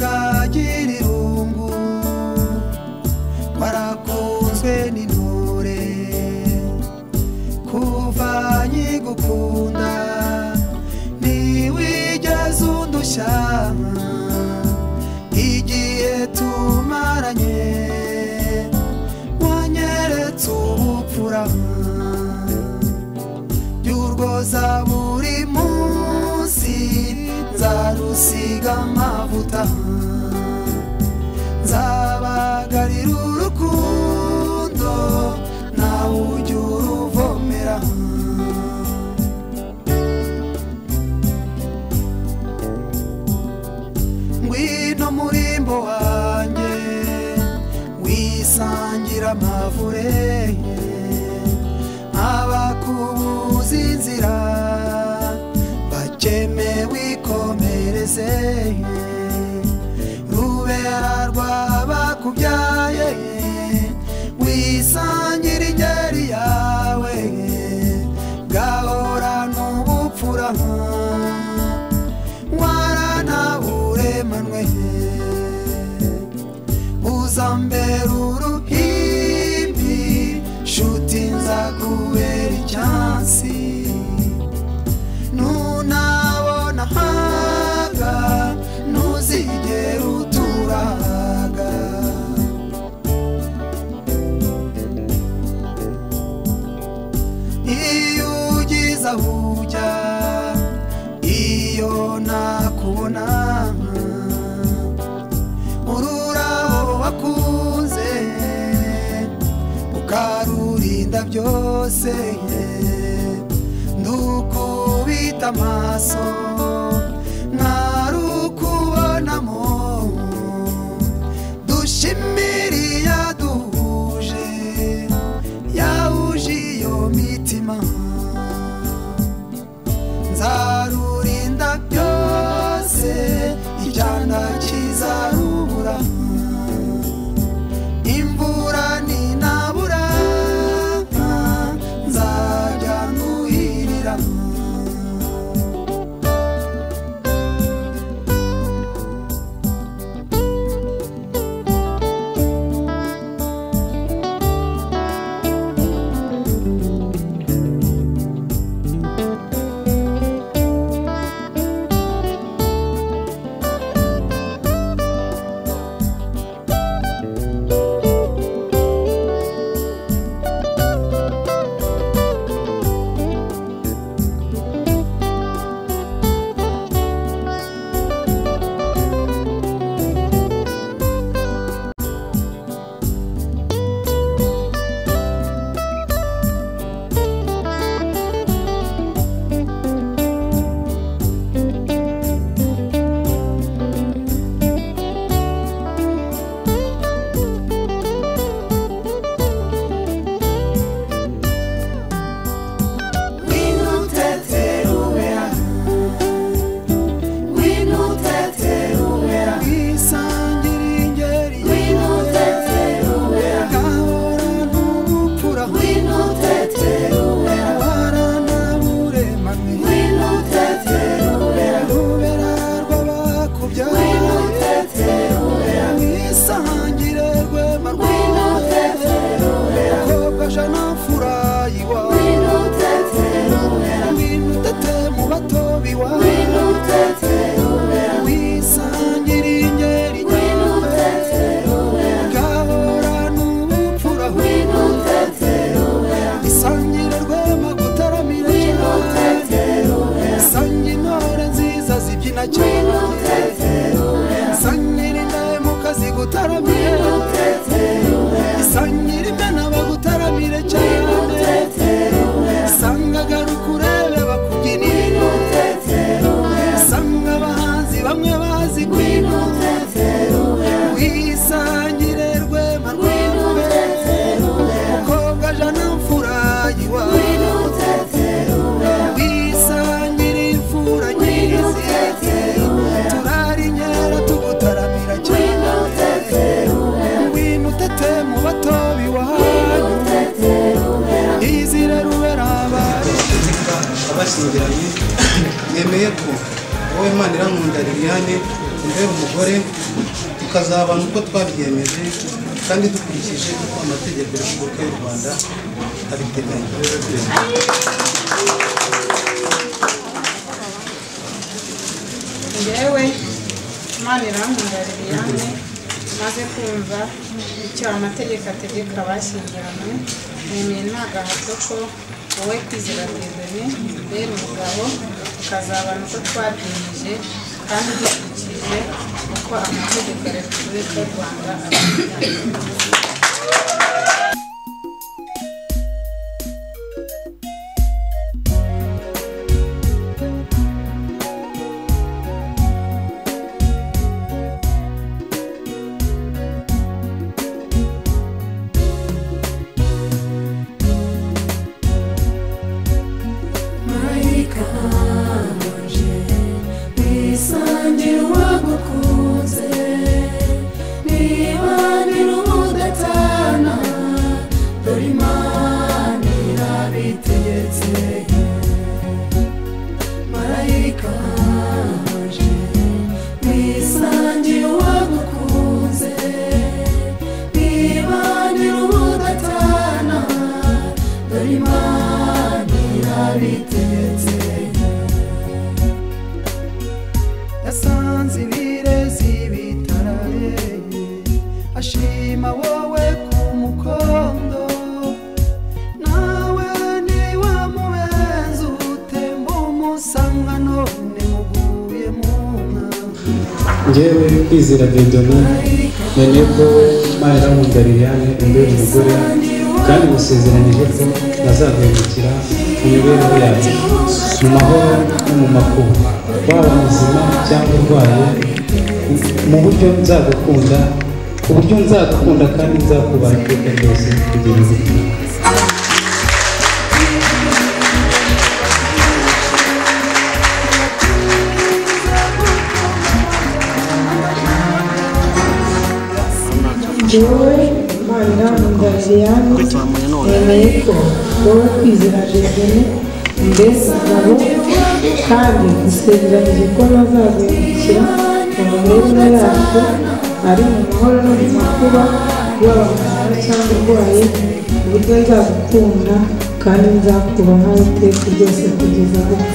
agira irungu warakunzwe n'intore kuva nkigukunda ntiwigeze undushya igihe tumaranye wanyeretse ubupfura by'urwoza buri munsi nzarusiga amavuta nzabagarira urukundo nawe ujya uruvomera ngwino murimbo wanjye wisangira amavure abakubuza inzira bakeme wikomereze rubera rwabakubyaye wisangire ingeri yawe gahora n'ubupfura waranaburemanwe uzambera uruhimbi nshuti nzakubera icyansi nunabona haga ntuzigera uturaga iyo ugize aho ujya iyo nakubona ururabo wakuze ukarurinda byose ndukubita amaso ntarukubonamo dushimiri yaduhuje yahuje iyo mitima nzarurinda byose icyana kizarubura imvura ninabura nzajya nuhirira winuteterubera winuteterubera wisangira ingeri winuteterubera gahora n'ubupfura winuteterubera waranaburemanwe winuteterubera rubera rw'abakubyaye winuteterubera wisangire rwema rwinuteterubera kobwaja n'amfurayi wawe winuteterubera winutete mu bato biwawe winuteterubera wisangire ingeri winuteterubera gahora n'ubupfura winuteterubera isangire rwema gutaramira winuteterubera sange intore nziza zibyina cyane winuteterubera sangire indahemuka zigutaramire winuteterubera sangire imena bagutaramire cyane winuteterubera sanga garuka urebe bakubyinire winuteterubera sanga abahanzi bamwe bazi kwinuteterubera wisangire rwema rw'imbeho mukobwa jana mfurayi wawe wisangire imfura nyirizi turari inkera tugutaramira cyane ngwino utete mu bato biwahanyu izire rubera abari Perezida abashyingiranye yemeye ko wowe Imana irankunda Liliane umubere umugore tukazabana uko twabyemeje kandi dukurikije uko amategeko ya repubulika y'u rwanda abiteganya njyewe imana irankungarira iyane maze kumva icyo amategeko ategeka abashyingiranywe nemeye nta gahato ko wowe kwizera kwizanye rero umugabo tukazabana uko twabyemeje kandi dukurikije uko amategeko ya repubulika y'u rwanda abiteganya Marika wanje bisangira uwagukunze nibanira ubudatana dore imana irabitegetse marayika wanje bisangira uwagukunze nibanira ubudatana dore imana irabitegetse yasanze ibirezi bitarareye ashima wowe ku mukondo nawe niwe mubenzi utemba umusanga none muguye mu nka ngewe kwizera bedona none ko imana iramwumva liliane imbere umugore kandi musezeranije ko bazahindukira mu mibereho yacu mu mahoro no mu makuba waba muzima cyangwa urwaye mu buryo nzagukunda ku buryo nzagukunda kandi nzakubaha iteka ryose kugira ubuzima wowe imana irangwa liliane yemeye ko wowe kwizera jejene mbese abo kandi dusezeranije ko bazazindukira mu mibereho yacu ari mu mahoro no mu makuba yaba muzima cyangwa urwaye uburyo nzagukunda kandi nzakubaha iteka ryose kugeza gupfa